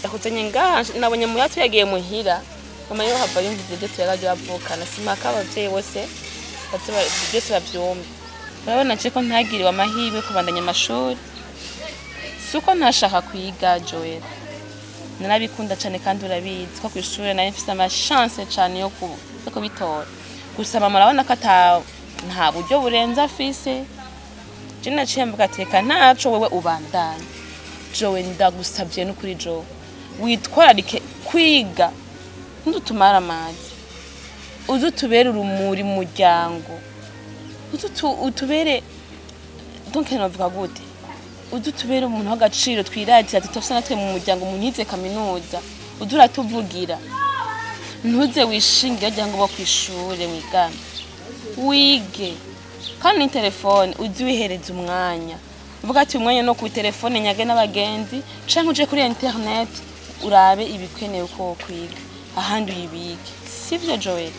yakuzanye ngaha nabonye mu yatu yagiye muhira mama yo hava yumvise ibyo tuyagaje bavukana simaka abavyeyi bose baze ba- byose bavyumve urabona je ko ntagiriwe amahirwe yo kubandanya amashuri si uko ntashaka kwiga joel narabikunda cyane kandi urabizi ko ku ishuri nari mfite amashanse cyane yo ku- yo kubitora gusa mama urabona ko ata nta buryo burenze afise je naciye mvuga ati reka ntaco wewe ubandanye jowe ndagusabye n'ukuri jowe witwararike kwiga ntudutumare amazi uze utubere urumuri mu muryango uze utu- utubere donc novuga gute uze utubere umuntu w'agaciro twiratira tutose natwe mu muryango umuntu yize kaminuza uze uratuvugira ntuze wishingire wagira ngo uba ku ishure mwigana wige kandi ni telefone ujye wihereza umwanya uvuga ati umwanya no ku telefone nyage n'abagenzi canke uje kuri internet urabe ibikenewe uko wokwiga ahandi uyibike sivyo joel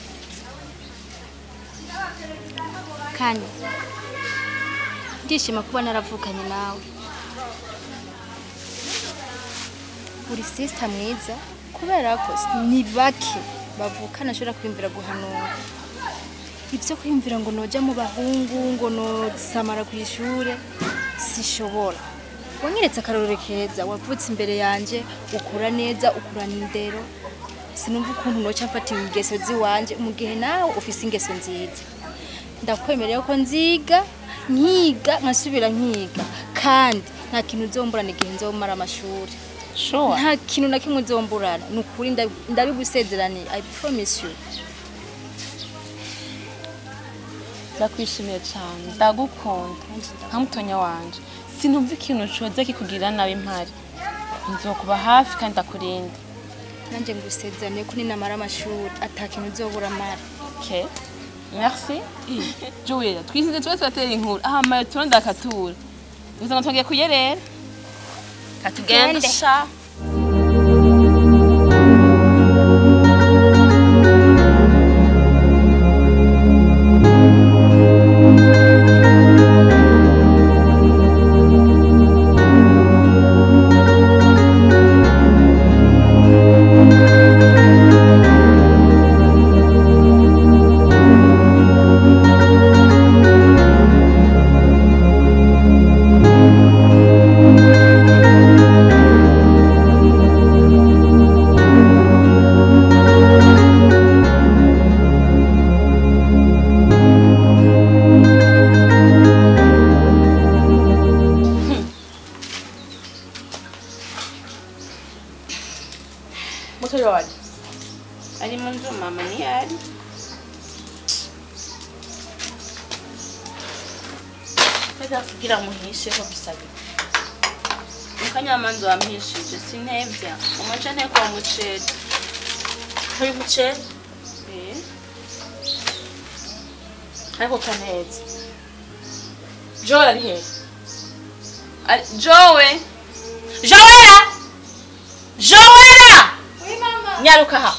kane ndishima kuba naravukanye nawe uri sisita mwiza kubera ko ni bake bavukana ashobora kwiyumvira guhanura ibyo kwiyumvira ngo nojya mu bahungu ngo nosamara ku ishuri sishobora wanyeretse akarorero keza wavutse imbere yanjye ukura neza ukurana indero sinumva ukuntu noca mfata ingeso ziwanje mu gihe nawe ufise ingeso nziza ndakwemerera ko nziga nkiga nkasubira nkiga kandi nta kintu uzomburana igihe nzomara amashuri sure nta kintu na kimwe uzomburana ni ukuri nda- ndabigusezeraniye i promise you ndakwishimiye cyane ndagukunda nka mutonya wanje sinumva ikintu coza kikugirira nabi mpari nzokuba hafi kandi ndakurinda nanjye ngusezeraniye ko ninamara amashuri ata kintu uzobura mara Okay. Merci. Joel, twisinze tuba turatera inkuru. Aha mayo turonda akatura. Uza ngo twongeye kuyerera. Katugende. Tugende. Sha. Mutoyi wanje. Ari mu nzu mama ni ari. Reka kugira muhishe ko bisabye. Mukanyamanzi wampishije sintevya. Umuce nteko wa muceri. Hari umuceri Eh. Ariko kaneza. Joel ari hehe? Ari Joel. Joella Joella nyaruka aha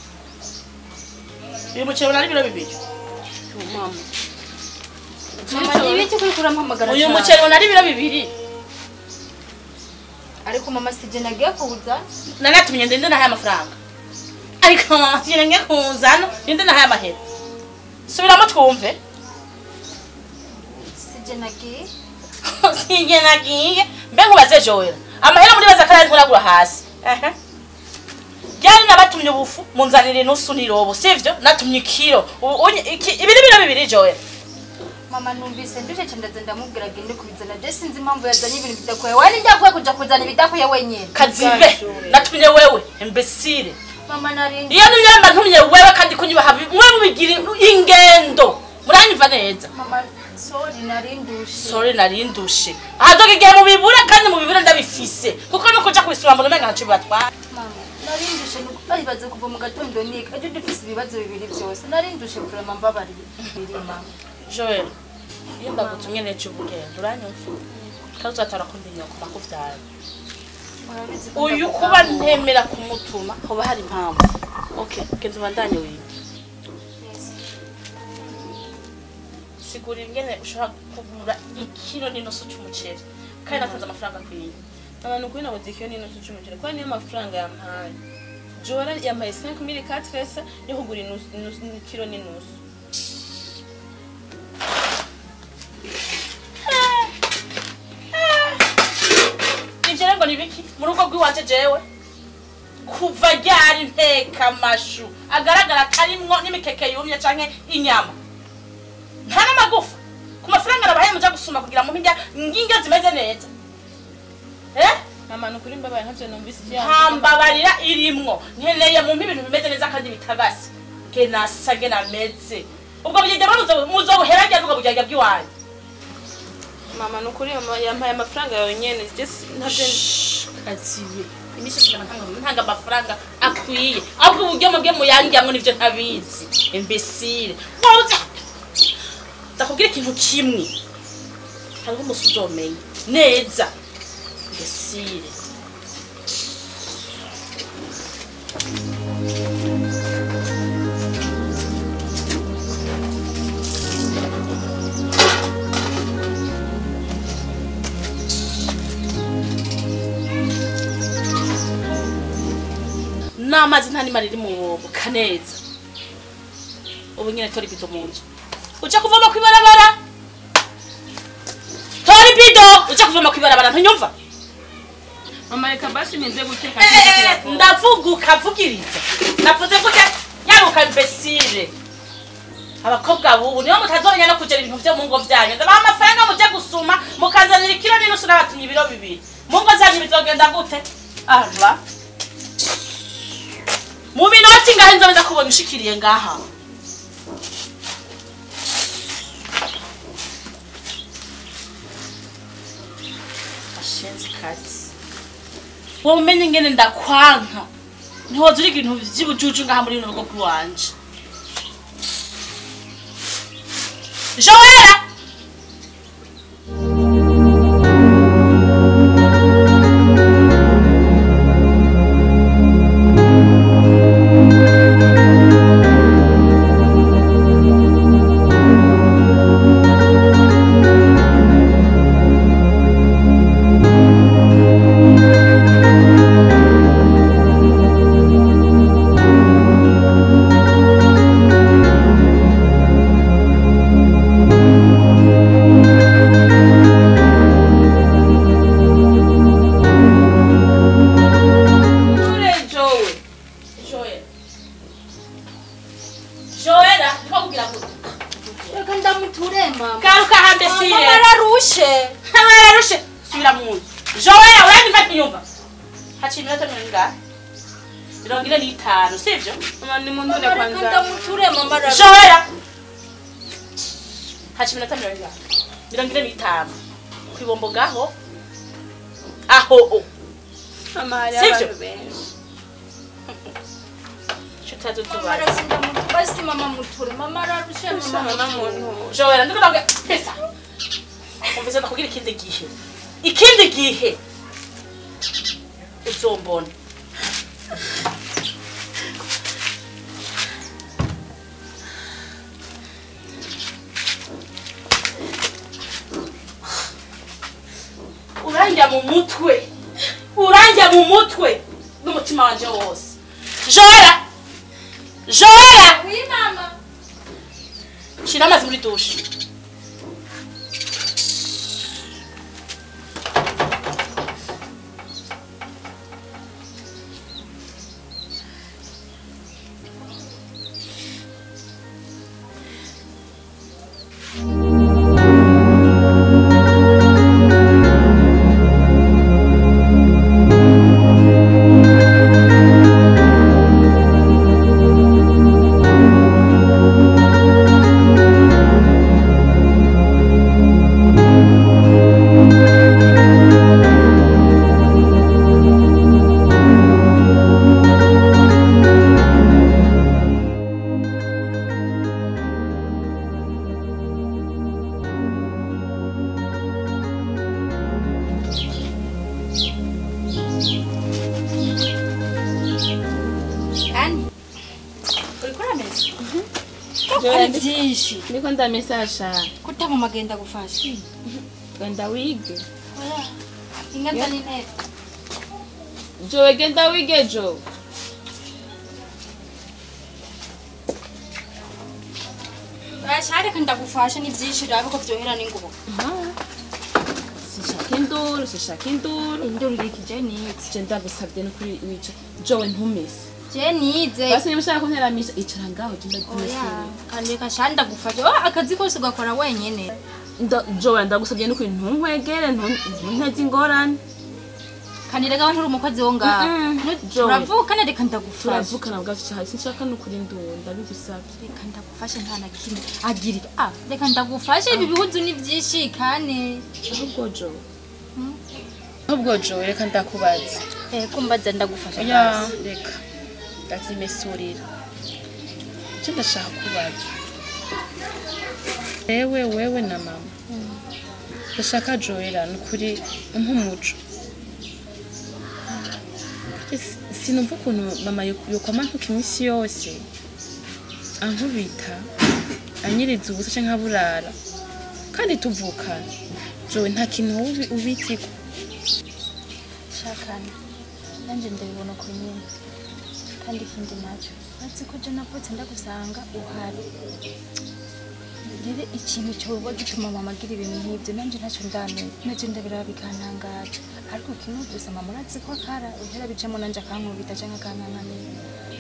uyu muceri unari ibiro bibiri Oh, mama. mama ni ibiki kuri kurampamagara uyu cyane? muceri unari ibiro bibiri ariko mama sije nagiye kuza nanatumye ndende nahaye amafaranga ariko ngira nge kuzana ndende nahaye amahera subiramo twumve sije nagiye singe nagiye mbe nkubaze Joella amahera muri baza kandi nkuragura hasi ehe Byari nabatumye ubufu munzanire nusu nirobo sivyo natumye ikiro Ubu- unye- iki- ibiri biro bibiri Joella mama numvise ndushe cyane ndaza ndamubwira agende kubizana je sinzi impamvu yazanye ibintu bidakwiye wari ndakwiye kuja kuzana ibidakwiye wenyine kazibe natumye wewe imbesire mama nari iyo nimyamba ntumye wewe kandi kunyibaha mwe mubigira ingendo muranyumva neza mama sorry nari ndushe sore nari ndushe ahazoga igihe mubibura kandi mubibura ndabifise kuko no kuja kubisura mbona umenga ntaco bibatwara mama nari ndushe nuko bayibaze kuva mu gatondo niga ejo dufise ibibazo bibiri byose nari ndushe kurema mbabariye biri mama joel iyo ndagutumye nejo ubugendo uranyumva kandi uzatara kundi nyoko nakuvyara Murabizi ko uyu ndavuga kuba ngo- ntemera kumutuma hoba hari impamvu okay genda ubandanye wiga sigura ingene ushobora kugura ikiro n'inusu c'umuceri kandi natanze amafaranga akwiye abantu kuri nabo zikiyo n'inusu c'umuceri kubera niyo mafaranga yampaye jora yampaye 5000 katresa yo kugura inusu inusu- kilo n'inusu ivyo rero ngo ni biki mu rugo rw'iwanje jewe kuva ryari nteka amashu agaragara atarimwo n'imikeke yumye canke inyama nta n'amagufa ku mafaranga nabahaye muja gusuma kugira mu ndya nginge zimeze neza eh mama nukuri mbabaye ntavyo numvise ivyo ntambabarira irimwo nkeneye mumpe ibintu bimeze neza kandi bitagase genasa genameze ubwo bugegera muzobuherageza ubwo bugegera bw'iwanyu mama nukuri mama yampaye amafaranga yawe nyene just ntavyo kazibe imishatsi ntanga amafaranga akwiye ahubwo uburyo mubwe muyangiramwo nivyo ntabizi imbesire woza ndakubwira ikintu kimwe hariho umunsi uzomenya neza imbesire n'amazi nta n'imari iri mu kaneza ubu nyine tora ibido mu nzu uja kuvoma kw'ibarabara tora ibido uja kuvoma kw'ibarabara ntunyumva mama reka basi nize guteka Eh, ndavuga ukavugiriza navuze gute yaruka imbesire abakobwa bubu nibo mutazomenya no kugera ibintu vyo mu ngo vyanyu ndabaha amafaranga muje gusuma mukazanira ikiro n'inusu n'abatumye ibiro bibiri mu ngo zanyu bizogenda gute aba mu minota ingahe nzobe ndakubona ushikiriye ngaha ashenzi kati wowe umenye ingene ndakwanka ntiwoza uriga ibintu vy'ibujuju ngaha muri runo rugo rw'iwanje joela Ure Joe. Joel. Joela, ndiko kugira gute? reka ndamuture mama Garuka hande sire. mama ararushe Hamararushe. Subira mu nzu. Joela, uranyumva kinyumva? Haci iminota mirongo ingahe? Mirongo ine n'itanu, sivyo? mama ni muntu mama reka kwanza ndamuture mama ararushe Joela. Haci iminota mirongo ingahe? Mirongo ine n'itanu. Kwibombo gaho. Aho o. mama hari Sivyo? abantu benshi Shutazo mama tubaza. reka ndamuture basi mama muture mama ararushe mama mama muture. muntu Joela, ndiko ndavuga pesa. Umvise ndakubwira ikindi gihe. Ikindi gihe. Uzombona. Uranja mu mutwe. Uranja mu mutwe. N'umutima wanje wose. Joela! Joela! oui mama Shira amazi muri dushe. kandi Uriko urameza? ari byinshi ndiko ndamesasha kutaba magenda gufasha genda wige ingata n'intebe jowe genda wige jowe bashareka ndagufasha ni byinshi rero ko byohera n'ingubu sishaka induru sishaka induru induru iriki je nize je ndagusabye no kuri wica jowe ntumese je nize basi niba ushaka kunteramisha icara ngaho je oya ndagumesera kandi kashani ndagufasha oh akazi kose ugakora wenyene jowe ndagusabye no kuri ntunkwegere ntunteze ingorane kandi rega nturi umukozi wo ngaho Mm-mm. Nu- Joe. turavukana reka ndagufasha turavukana bwacu cyane sinshaka no kuri nduru ndabigusabye reka ndagufashe nta na kimwe agirira ah reka ndagufashe ibi bihuzu ni byinshi kandi ahubwo jowe ahubwo jowe reka ndakubaza eh kumbaza ndagufasha ya reka ndazimesurira icyo ndashaka kubaza wewe wewe na mama ndashaka joera ni ukuri umpa umuco Ese sinumva ukuntu mama yo- yokwama ntuka iminsi yose ankubita anyiriza ubusa canke aburara kandi tuvukana jowe nta kintu wowe ubi- ubitsiko shakana nanjye ndabibona ko nyine kandi ikindi nacyo uretse ko je navutse ndagusanga uhari rero ikintu cyoba gituma mama agira ibintu nk'ibyo nanjye ntacyo ndamenya nacyo ndabiraba bikantangaza ariko kimwe gusa mama urazi ko akara uhera bicamo nanjye akankubita cyangwa akankananira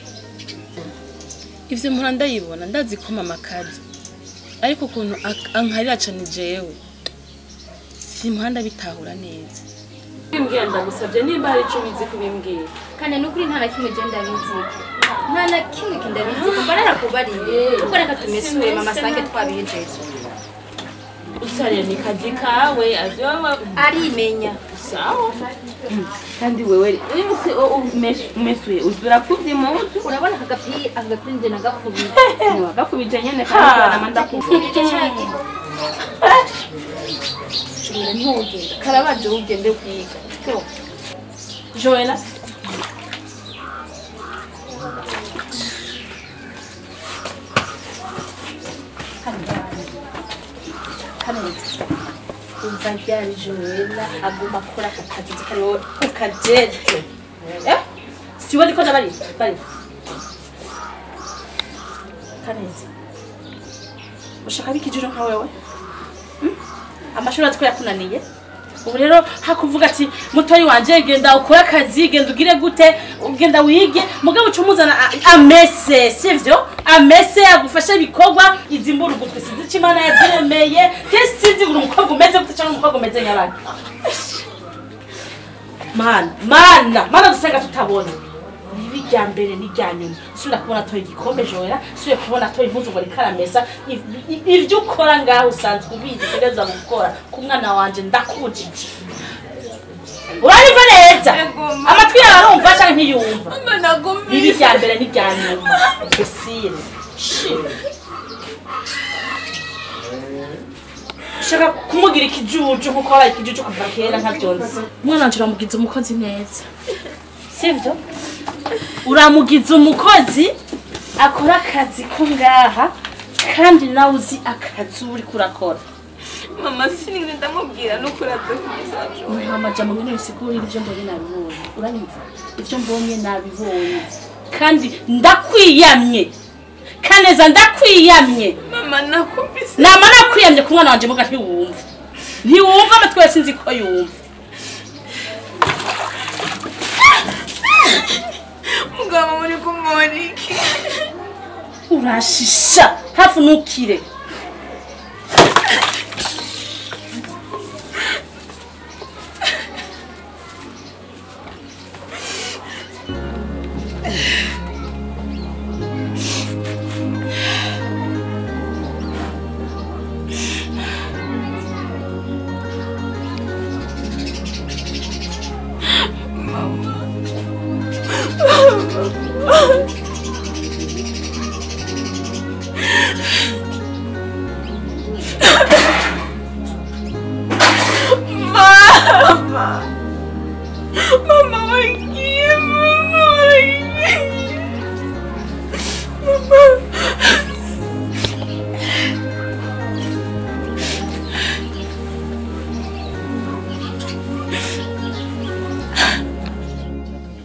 ivyo mpora ndayibona ndazi ko mama akazi ariko ukuntu ak- ankarira cane jewe simpora ndabitahura neza bimbwira ndagusabye nimba hari ico ubizi kubimbwira kandi n'ukuri nta na kimwe je ndabiziko nta na kimwe kindabiziko mba narakubariye kuko reka tumesure mama asange twabihejeje usarira ni kazi kawe avyoba arimenya sawa kandi wewe uyuse umesuye uzurapfuvye impuzu urabona aka gapira aka gapira nje nagakubye wagafubije nyene kandi nama ndakuvuje Shobora ntugenda karabaje ugende kwiga joela kaneza umva ryari joela aguma akora ako kazi nzi ko ari wowe ukajeje eh siwe ndiko ndabari bari kaneza ushaka bikijiro nka wewe Hmm? amashuri azi ko yakunaniye ubu rero hakuvuga ati mutoyi wanje genda ukore akazi genda ugire gute ugenda wige mugabo uca umuzana a- amese sivyo amese agufashe ibikorwa izi mburugutwe sinzi ico imana yaziremeye kesi sinzi buri umukobwa umeze gute cyangwa umukobwa umeze nk'abandi mana mana mana dusenga tutabona ribi rya mbere n'irya nyuma subira kubona atoye igikombe joera subira kubona atoye impuzu ngo rikaramesa Iv- i- ibyo ukora ngaho usanzwe ubizi utegereza gukora ku mwana wanje ndakujije uranyumva neza amatwi yawe arumva canke ntiyumva ribi rya mbere n'irya nyuma cecile shaka kumugira ikijuju nkuko wabaye ikijuju kuva kera nkavyonzi umwana wanje uramugize umukozi neza sivyo uramugize umukozi akora akazi ko ngaha kandi nawe uzi akazi uriko urakora mama sinigeze ndamubwira n'ukuri aze kubizajo nta majambo ngene bisigurira ivyo mbonye nabibonye uranyumva ivyo mbonye nabibonye kandi ndakwiyamye kaneza ndakwiyamye mama nakubise nama nakwiyamye ku mwana wanje muga ntiwumva ntiwumva amatwi yose nzi ko yumva mugabo muri kumoriki urashisha hafi ntukire mama mama wagiye mama wagiye mama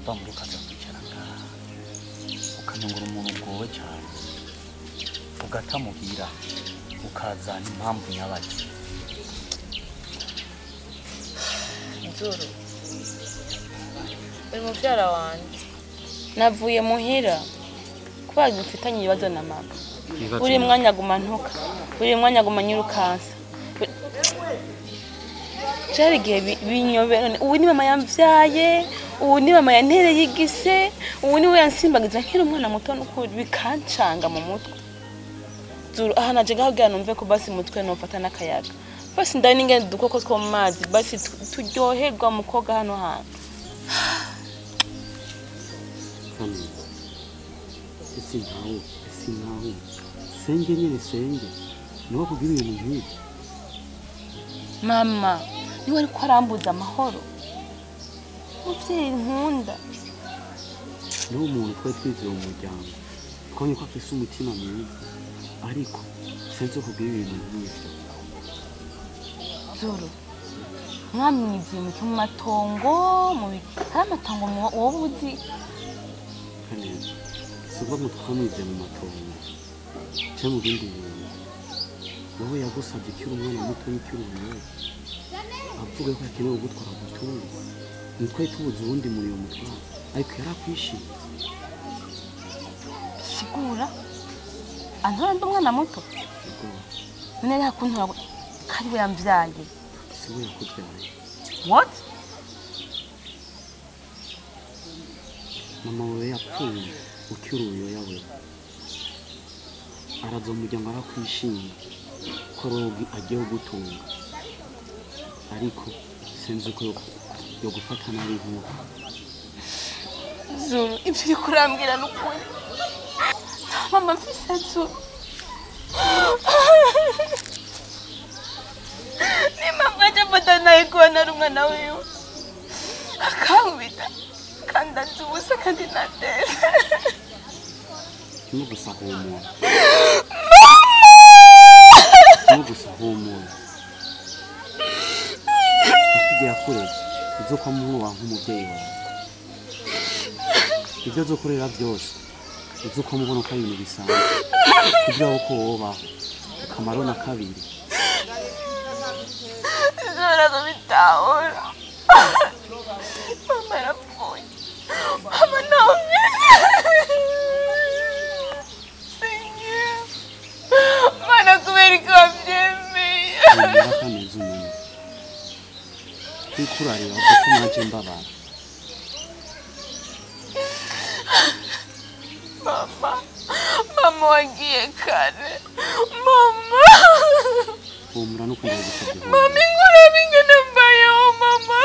urava muri ukaza kwicara ngaha ukanyungura umuntu ugowe cyane ugatamuhira ukazana impamvu nyabaki nzuru uri mubyara wanjye navuye muhira kubera dufitanye ibibazo na mama buri mwanya aguma ntuka buri mwanya aguma nyirukansa byari igihe bi- binyobera none ubu ni mama yambyaye ubu ni mama yantereye igise ubu ni we yansimbagiza nkiri umwana muto n'ukuri bikancanga mu mutwe zuru aha naje ngaho numve ko basi mutwe nofata n'akayaga basi ndari n'ingene udukoko two mu mazi basi tu- turyoherwa mu koga hano hantu hano ese ntawe ese ntawe senge nyine senge niwe kugira ibintu nk'ibi mama niwe ariko arambuza amahoro mubyeyi nkunda niwo muntu twari twizeye mu muryango twabonye ko afise umutima mwiza ariko sinzi kugira ibintu nk'ibyo zuru mwamwiziye muke mu matongo mu bi- hari amatongo mu- wowe uzi kaneza si ubwo ngo twamwizeye mu matongo cyangwa mu bindi bintu wowe yagusabye ukiri umwana muto ukiri umuyobozi avuga ko akeneye kugutwara gutunga ntitwari tubuze uwundi muri uwo mutwaro ariko yari akwishimiye sigura antora ndi umwana muto ubwo none rero kuntora ko ari we yambyaye si we yakubyaye what mama wawe yapfuye ukiri uruyoya we araza mu muryango arakwishima ko rogi agiye kugutunga ariko sinzi uko yo- yo gufata nabi nk'uko zuru ibyo uri kurambwira ni ukuri mama mfise zuru nimba mwaje mfata nawe kubona ari umwana wiwe akankubita kandi anzi ubusa kandi nateza kimwe gusa humura kimwe gusa humura nakubwiye akureze uzi ko amuha nk'umubyeyi wawe ibyo azokorera byose uzi ko mubona ko ari ibintu bisanzwe kugira ngo ko wobaho akamaro na kabiri zora kubitahura mama yarapfuye mama nawe mana kubera ko wabyemeye humura kameze umuntu kwikurarira uzi ko naje mbabara mama mama wagiye kare mama humura no kumva gusabye humura mama inkuru bingana mbayeho mama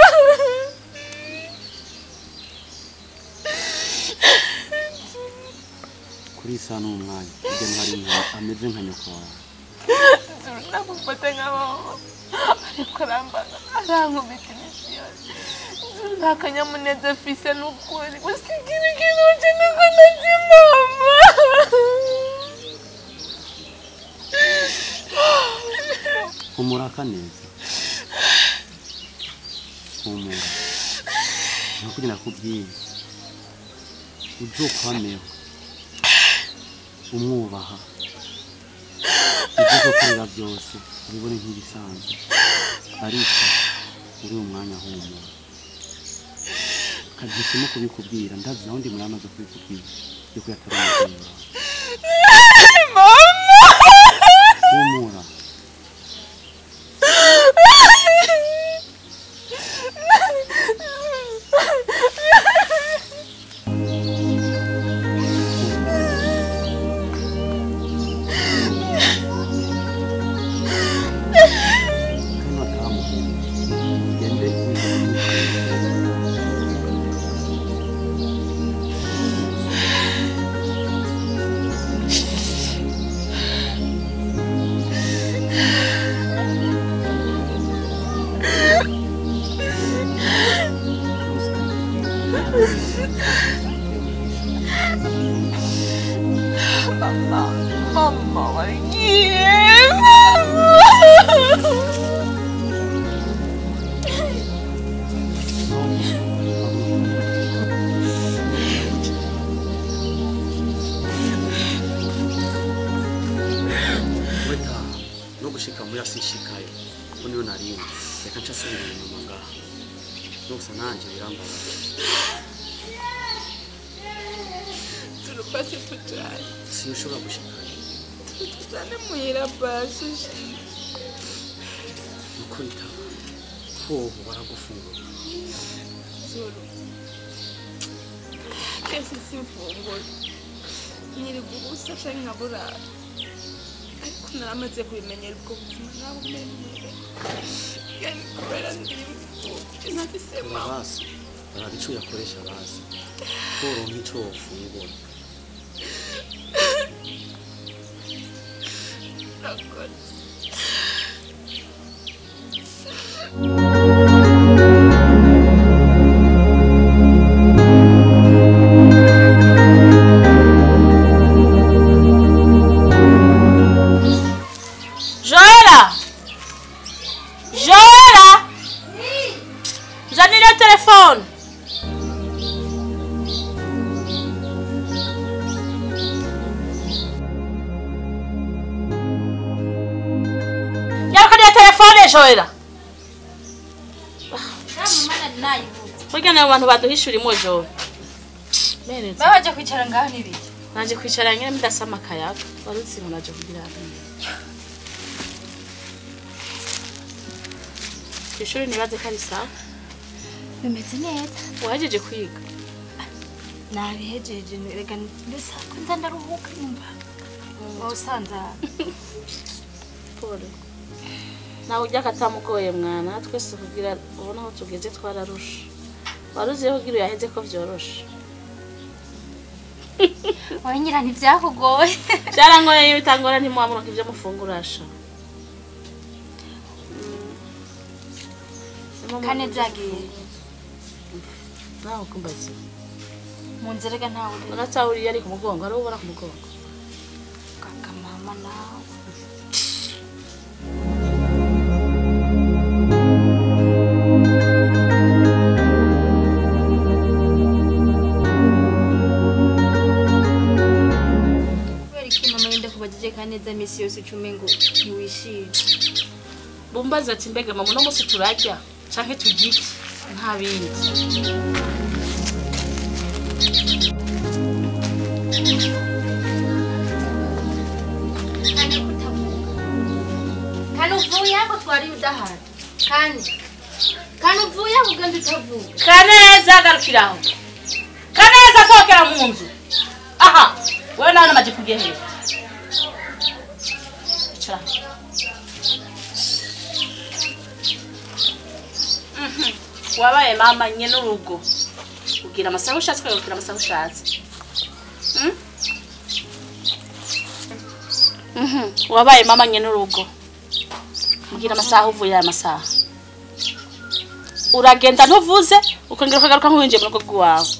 kuri iyi saha n'umwanya hirya no hari nka ameze nka nyoko wawe zuru namufata nk'abaho ariko arambaga arankubita iminsi yose zuru nta kanyamuneza afise n'ukuri gusa ikintu kinuje nuko nazi mama humura neza humura ntakujya nakubwiye uzokwameho umwubaha ibyo uzokorera byose ubibone nk'ibisanzwe ariko uri umwanya humura kagisemo kubikubwira ndazi naho ndi muri amaze kubikubwira yuko yatari umubyeyi wawe humura kano kamuhira ugende mama wagiye mama aca asubira inyuma ngaha gusa nanje birambabaje turupasi tujyane sinshobora gushika tujyane muhira basi ukuri taba hoho baragufungura zuru kese simfungura nyiri gubusa canke nkaburara ariko naramaze kubimenyera ubwo buzima nabumenyere yani kubera ndi imfuvyi ntafise mama basi baraba ico yakoresha basi koronka ico wofungura urakoze joela joela nzanira telefone yarukanira telefone joela burya nayo bantu baduhishurimwo jowe Mereza. babaje kwicara ngaha n'ibiki naje kwicara nyine mudasama akayaga wari uzi ngo naje kugira hano ku ishuri nibaze ko ari sawa bimeze neza wahejeje kwiga nabihejeje rega mbese ko nza ndaruhuka nyumva wowe usanza paul nawe ujya katamugoye mwana twese kugira ubona aho tugeze twararusha wari uzi kugira uyaheze ko byoroshe wowe nyira ntibyakugoye byarangoye iyo bitangora ntimuhamuruka ibyo mufungurasha kane byagiye nawe kumbaza mu nzira rega ntawe uri unatahuriye ari ku mugongo hari uwo ubona ku mugongo kaka mama nawe kubera iki mama yenda kubagije kaneza misi yose icume ngo ntiwishime bumbaza ati mbega mama uno munsi turarya canke tugike nta bindi kane kutavuga kane uvuye ako twari udahari kane kane uvuye ako ugenda utavuga kaneza garukira aho kaneza sohokera mu nzu aha wewe nawe namaje kugiye hejuru icara Mhm. wabaye mama nye n'urugo ugira amasaha ushatse ukagukira amasaha ushatse Mm? Mhm. wabaye mama nye n'urugo ugira amasaha uvuye aya masaha uragenda ntuvuze ukongera ukagaruka nk'uwinjiye mu rugo rw'iwawe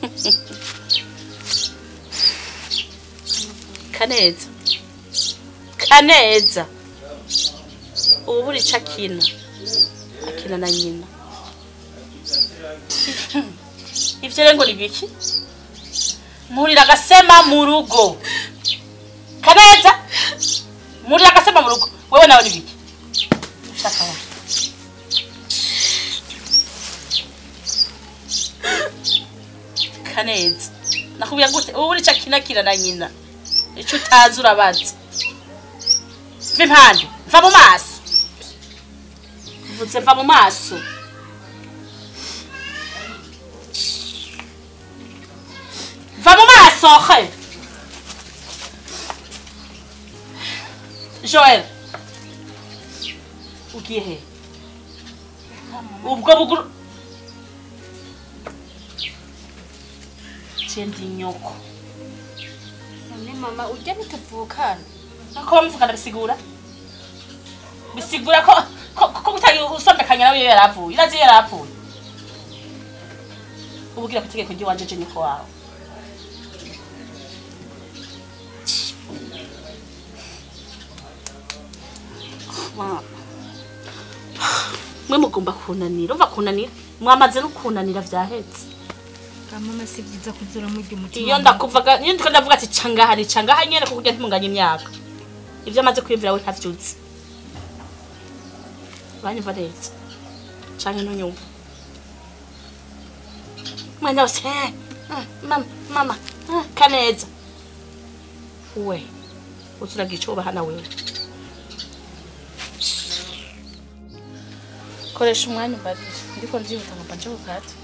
kaneza kaneza ubu buri icyo akina akina na nyina ibyo rero ngo ni biki murira agasema mu rugo kaneza murira agasema mu rugo wewe nawe ni biki ushaka wowe kaneza nakubwira gute ubu buri icyo akina akina na nyina icyo utazi urabaza mva impande mva mu maso mvutse mva mu maso va mu maso he joel ugiye he ubwo buguru cendi nyoko none mama ujya ntituvukana ko bamuvugana bisigura bisigura ko ko ko gutari usomekanya nawe iyo yarapfuye irazi iyo yarapfuye ubwira ku itegeko ry'iwanje je niko wawe Mama. mwe mugomba kunanira uva kunanira mwamaze no kunanira vyahetse bwa mama si byiza kuzura murya umutima iyo ndakuvaga iyo ndiko ndavuga ati cangaha ni cangaha nyene kuko ujya ntimunganya imyaka ivyo amaze kwiyumvira we ntavyuzi uranyumva neza canke ntunyumva umwanya wose eh, ah, mama mama ah, kaneza we uzuragira ico ubahana wewe koresha umwanya umbarire ndiko ndihuta ngo mbanje kukazi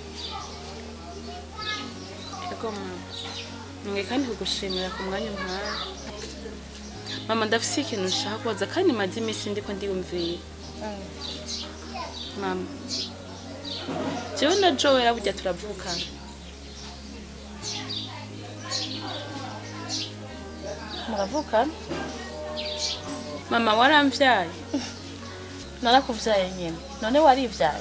Ego mama. Mwe kandi kugushimira ku mwanya umpaye. Mama ndafise ikintu nshaka kubaza kandi maze iminsi ndiko ndiyumvira. Mama. Jewe na Joel burya turavukana. muravukana Mama waramvyaye. narakuvyaye nyene none warivyaye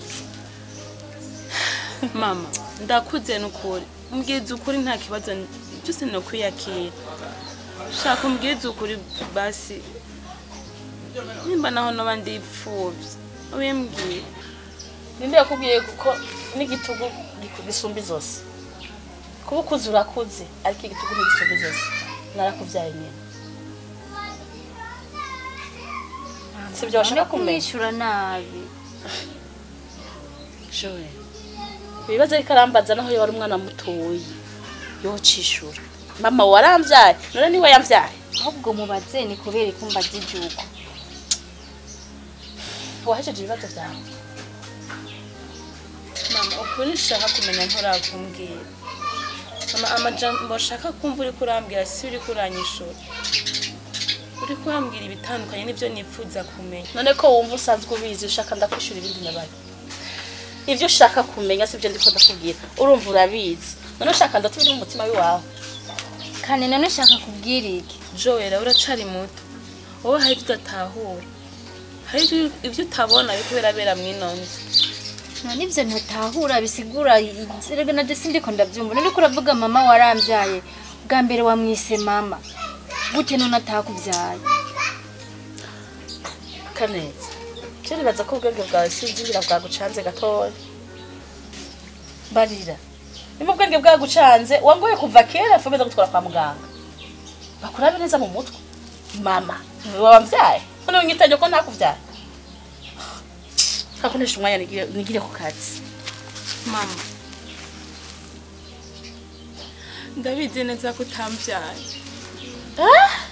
Mama, ndakuze nukuri. Umbwiza ukuri nta kibazo byose no kwiyakira. Shaka umbwiza ukuri basi. Nimba naho noba ndipfuvye. Ubimbwira. ninde yakubwiye kuko n'igitugu giku- gisumba zose kuba ukuze urakuze ariko igitugu ntigisumba zose narakuvyaye nyene sivyo washaka kumenya kumwishyura nabi Joel ibibazo ariko arambaza naho yari umwana mutoyi yocishura mama waramvyaye none niwe yamvyaye ahubwo mubaze ni kubera ikumba ry'igihugu wahejeje ibibazo vyawe Mama, ukuri nshaka kumenya nturakumbwira. Mama, amajambo nshaka kumva uriko urambwira si uriko uranyishura. Uriko urambwira ibitandukanye n'ivyo nifuza kumenya. none ko wumva usanzwe ubizi ushaka ndakwishura ibindi nabaye ivyo ushaka kumenya sivyo ndiko ndakubwira urumva urabizi none ushaka ndatubiri mu mutima w'iwawe kandi none ushaka kubwira iki Joel, uracari muto. Wowe hari ivyo udatahura. Hari ivyo- ivyo utabona biriko birabera mw'ino nzu. none ibyo ntatahura bisigura erega na desi ndiko ndabyumva none uriko uravuga mama warambyaye bwa mbere wamwise mama gute none atakubyaye kaneza je nibaza ko ubwenge bwawe sinzingira bwagucanze gatoya barira nimba ubwenge bwagucanze wangoye kuva kera fomeza gutwara kwa muganga bakurabe neza mu mutwe mama niwe wamvyaye none winyitanye ko ntakuvyaye kakonesha umwanya nigire nigire ku kazi Mama. Ndabizi neza ko utambyaye. Ah!